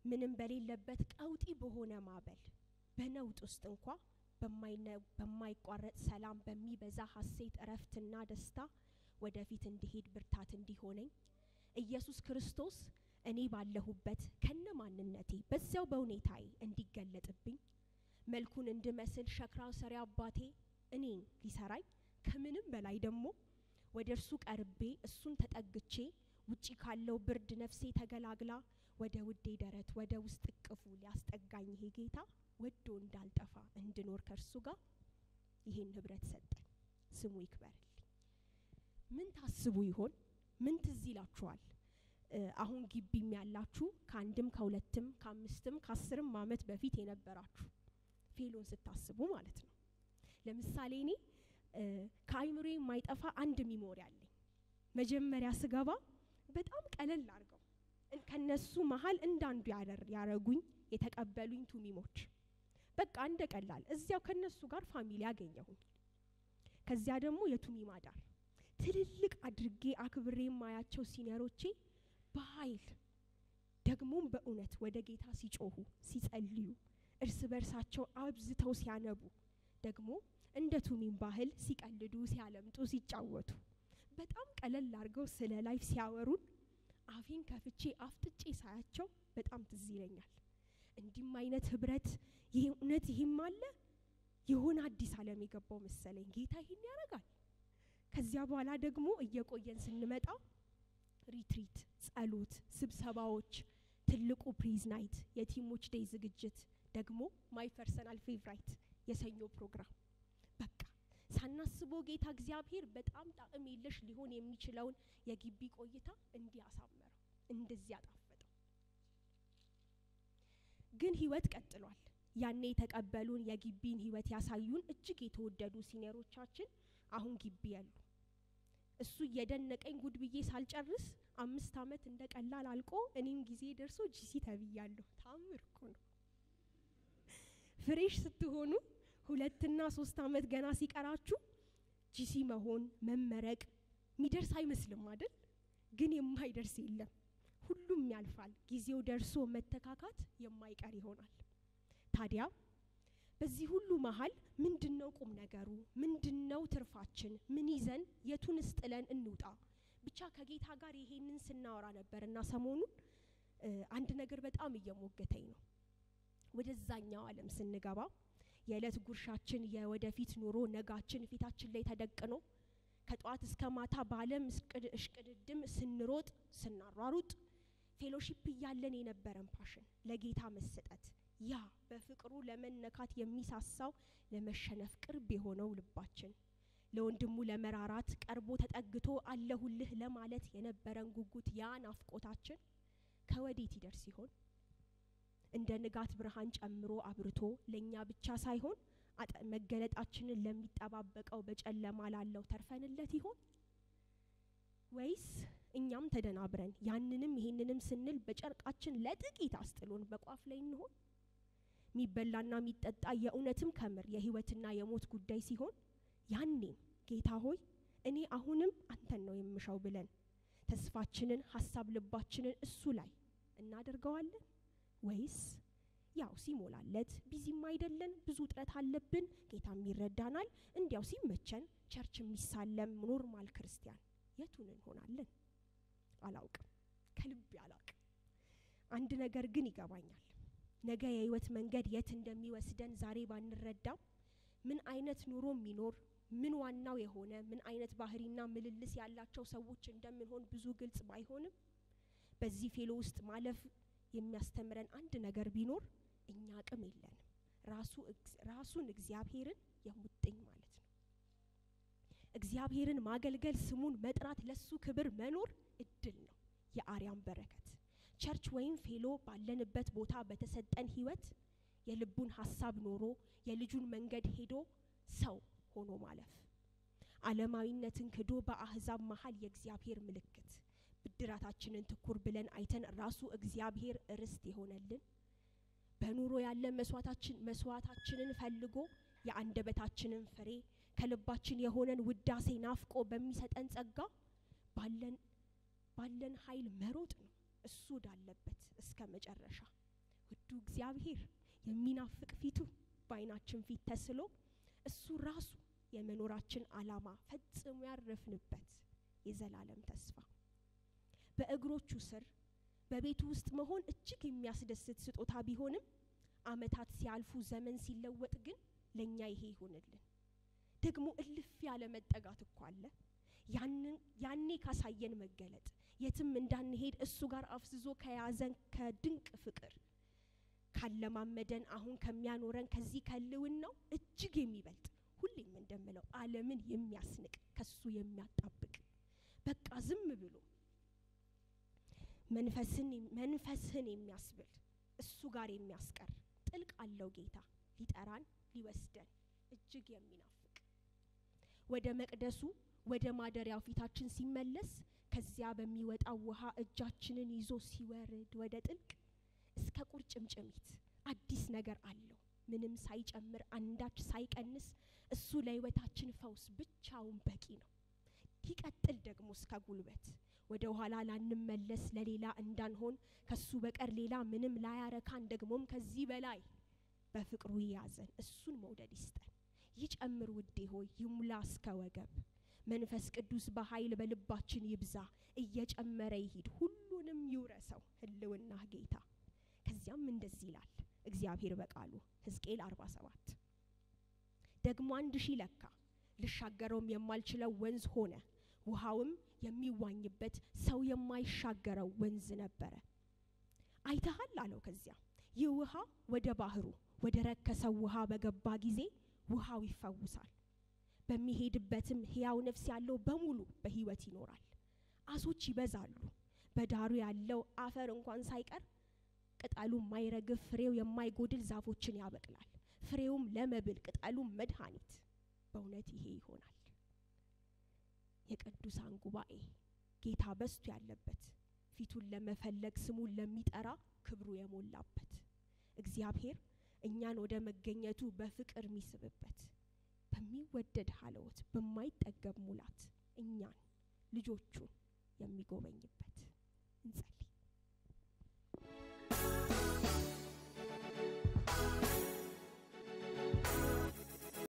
ምንም በሌለበት ቀውጢ በሆነ ማዕበል በነውጥ ውስጥ እንኳ በማይቋረጥ ሰላም በሚበዛ ሀሴት እረፍትና ደስታ ወደፊት እንዲሄድ ብርታት እንዲሆነኝ ኢየሱስ ክርስቶስ እኔ ባለሁበት ከነ ማንነቴ በዚያው በሁኔታዬ እንዲገለጥብኝ መልኩን እንድመስል ሸክራው ሰሪ አባቴ እኔን ሊሰራኝ ከምንም በላይ ደግሞ ወደ እርሱ ቀርቤ እሱን ተጠግቼ ውጪ ካለው ብርድ ነፍሴ ተገላግላ ወደ ውዴ ደረት ወደ ውስጥ እቅፉ ሊያስጠጋኝ ይሄ ጌታ ወዶ እንዳልጠፋ እንድኖር ከእርሱ ጋር ይሄን ህብረት ሰጠኝ። ስሙ ይክበርልኝ። ምን ታስቡ ይሆን? ምን ትዝ ይላችኋል? አሁን ግቢም ያላችሁ ከአንድም ከሁለትም ከአምስትም ከአስርም አመት በፊት የነበራችሁ ፌሎን ስታስቡ ማለት ነው። ለምሳሌ እኔ ከአይምሮ የማይጠፋ አንድ ሚሞሪ አለኝ። መጀመሪያ ስገባ በጣም ቀለል አድርገው ከነሱ መሀል እንዳንዱ ያረጉኝ የተቀበሉኝ ቱሚሞች በቃ እንደ ቀላል እዚያው ከነሱ ጋር ፋሚሊ ያገኘሁኝ። ከዚያ ደግሞ የቱሚማ ዳር ትልልቅ አድርጌ አክብሬ የማያቸው ሲኒየሮቼ በኃይል ደግሞም በእውነት ወደ ጌታ ሲጮሁ ሲጸልዩ፣ እርስ በርሳቸው አብዝተው ሲያነቡ ደግሞ እንደ ቱሚም ባህል ሲቀልዱ፣ ሲያለምጡ፣ ሲጫወቱ በጣም ቀለል አድርገው ስለ ላይፍ ሲያወሩን አፌን ከፍቼ አፍጥጬ ሳያቸው በጣም ትዝ ይለኛል። እንዲህም አይነት ህብረት ይሄ እውነት ይህም አለ የሆነ አዲስ ዓለም የገባው መሰለኝ። ጌታ ይህን ያደርጋል። ከዚያ በኋላ ደግሞ እየቆየን ስንመጣ ሪትሪት፣ ጸሎት፣ ስብሰባዎች፣ ትልቁ ፕሪዝ ናይት፣ የቲሞች ዴይ ዝግጅት፣ ደግሞ ማይ ፐርሰናል ፌቭራይት የሰኞ ፕሮግራም በቃ ሳናስበው ጌታ እግዚአብሔር በጣም ጣዕም የለሽ ሊሆን የሚችለውን የግቢ ቆይታ እንዲህ አሳመረው፣ እንደዚህ አጣፈጠው። ግን ህይወት ቀጥሏል። ያኔ የተቀበሉን የግቢን ህይወት ያሳዩን እጅግ የተወደዱ ሲኒየሮቻችን አሁን ግቢ ያሉ። እሱ እየደነቀኝ ጉድ ብዬ ሳልጨርስ አምስት አመት እንደ ቀላል አልቆ እኔም ጊዜ ደርሶ ጂሲ ተብያለሁ። ታምር እኮ ነው። ፍሬሽ ስትሆኑ ሁለትና ሶስት አመት ገና ሲቀራችሁ ጂሲ መሆን መመረቅ የሚደርስ አይመስልም አይደል? ግን የማይደርስ የለም። ሁሉም ያልፋል። ጊዜው ደርሶ መተካካት የማይቀር ይሆናል። ታዲያ በዚህ ሁሉ መሀል ምንድነው ቁም ነገሩ? ምንድነው ትርፋችን? ምን ይዘን የቱንስ ጥለን እንውጣ? ብቻ ከጌታ ጋር ይሄንን ስናወራ ነበርና ሰሞኑን አንድ ነገር በጣም እየሞገተኝ ነው። ወደዛኛው ዓለም ስንገባ የዕለት ጉርሻችን የወደፊት ኑሮ ነጋችን ፊታችን ላይ ተደቅኖ ከጠዋት እስከ ማታ በዓለም እሽቅድድም ስንሮጥ ስናሯሩጥ ፌሎሺፕ እያለን የነበረን ፓሽን ለጌታ መሰጠት ያ በፍቅሩ ለመነካት የሚሳሳው ለመሸነፍ ቅርብ የሆነው ልባችን ለወንድሙ ለመራራት ቀርቦ ተጠግቶ አለሁልህ ለማለት የነበረን ጉጉት ያ ናፍቆታችን ከወዴት ይደርስ ይሆን? እንደ ንጋት ብርሃን ጨምሮ አብርቶ ለእኛ ብቻ ሳይሆን መገለጣችንን ለሚጠባበቀው በጨለማ ላለው ተርፈንለት ይሆን? ወይስ እኛም ተደናብረን ያንንም ይሄንንም ስንል በጨርቃችን ለጥቂት አስጥሎን በቋፍ ላይ እንሆን? የሚበላና የሚጠጣ የእውነትም ከምር የህይወትና የሞት ጉዳይ ሲሆን ያኔም ጌታ ሆይ እኔ አሁንም አንተን ነው የምሻው ብለን ተስፋችንን ሀሳብ ልባችንን እሱ ላይ እናደርገዋለን ወይስ ያው ሲሞላለት ቢዚም አይደለን ብዙ ጥረት አለብን ጌታም ይረዳናል እንዲያው ሲመቸን ቸርች የሚሳለም ኖርማል ክርስቲያን የቱን እንሆናለን አላውቅም ከልቤ አላውቅም አንድ ነገር ግን ይገባኛል ነገ የህይወት መንገድ የት እንደሚወስደን ዛሬ ባንረዳም ምን አይነት ኑሮ የሚኖር ምን ዋናው የሆነ ምን አይነት ባህሪና ምልልስ ያላቸው ሰዎች እንደምንሆን ብዙ ግልጽ ባይሆንም በዚህ ፌሎ ውስጥ ማለፍ የሚያስተምረን አንድ ነገር ቢኖር እኛ አቅም የለንም ራሱን እግዚአብሔርን የሙጥኝ ማለት ነው እግዚአብሔርን ማገልገል ስሙን መጥራት ለሱ ክብር መኖር እድል ነው የአርያም በረከት ቸርች ወይም ፌሎ ባለንበት ቦታ በተሰጠን ህይወት የልቡን ሀሳብ ኖሮ የልጁን መንገድ ሄዶ ሰው ሆኖ ማለፍ አለማዊነትን ክዶ በአህዛብ መሀል የእግዚአብሔር ምልክት ብድራታችንን ትኩር ብለን አይተን ራሱ እግዚአብሔር ርስት የሆነልን በኑሮ ያለ መስዋዕታችን መስዋዕታችንን ፈልጎ የአንደበታችንን ፍሬ ከልባችን የሆነን ውዳሴ ናፍቆ በሚሰጠን ጸጋ ባለን ባለን ኃይል መሮጥ ነው እሱ ወዳለበት እስከ መጨረሻ ውዱ እግዚአብሔር የሚናፍቅ ፊቱ በዓይናችን ፊት ተስሎ እሱ ራሱ የመኖራችን ዓላማ ፈጽሞ ያረፍንበት የዘላለም ተስፋ በእግሮቹ ስር በቤቱ ውስጥ መሆን እጅግ የሚያስደስት ስጦታ ቢሆንም ዓመታት ሲያልፉ ዘመን ሲለወጥ ግን ለእኛ ይሄ ይሆንልን። ደግሞ እልፍ ያለ መጠጋት እኮ አለ። ያኔ ካሳየን መገለጥ የትም እንዳንሄድ እሱ ጋር አፍዝዞ ከያዘን ከድንቅ ፍቅር ካለማመደን አሁን ከሚያኖረን ከዚህ ከልውናው እጅግ የሚበልጥ ሁሌም እንደምለው ዓለምን የሚያስንቅ ከሱ የሚያጣብቅ በቃ ዝም ብሎ መንፈስህን የሚያስብል እሱ ጋር የሚያስቀር ጥልቅ አለው ጌታ ሊጠራን ሊወስደን እጅግ የሚናፍቅ ወደ መቅደሱ ወደ ማደሪያው ፊታችን ሲመለስ ከዚያ በሚወጣው ውሃ እጃችንን ይዞ ሲወርድ ወደ ጥልቅ እስከ ቁርጭምጭሚት አዲስ ነገር አለው ምንም ሳይጨምር አንዳች ሳይቀንስ እሱ ለህይወታችን ፈውስ ብቻውን በቂ ነው። ይቀጥል ደግሞ እስከ ጉልበት ወደ ኋላ ላንመለስ ለሌላ እንዳንሆን ከሱ በቀር ሌላ ምንም ላያረካን ደግሞም ከዚህ በላይ በፍቅሩ ይያዘን እሱን መውደድ ይስጠን። ይጨምር ውዴ ሆይ ይሙላ እስከ ወገብ መንፈስ ቅዱስ በኃይል በልባችን ይብዛ እየጨመረ ይሂድ ሁሉንም ይውረሰው ህልውና ጌታ። ከዚያም እንደዚህ ይላል እግዚአብሔር በቃሉ ሕዝቅኤል 47 ደግሞ አንድ ሺህ ለካ ልሻገረውም የማልችለው ወንዝ ሆነ ውሃውም የሚዋኝበት ሰው የማይሻገረው ወንዝ ነበረ። አይተሃል አለው። ከዚያ ይህ ውሃ ወደ ባህሩ ወደ ረከሰው ውሃ በገባ ጊዜ ውሃው ይፈውሳል። በሚሄድበትም ሕያው ነፍስ ያለው በሙሉ በህይወት ይኖራል። አሶች ይበዛሉ። በዳሩ ያለው አፈር እንኳን ሳይቀር ቅጠሉ የማይረግፍ ፍሬው የማይጎድል ዛፎችን ያበቅላል። ፍሬውም ለመብል ቅጠሉም መድኃኒት። በእውነት ይሄ ይሆናል። የቅዱሳን ጉባኤ ጌታ በስቶ ያለበት ፊቱን ለመፈለግ ስሙን ለሚጠራ ክብሩ የሞላበት እግዚአብሔር እኛን ወደ መገኘቱ በፍቅር የሚስብበት በሚወደድ ሀለወት በማይጠገብ ሙላት እኛን ልጆቹን የሚጎበኝበት እንጸል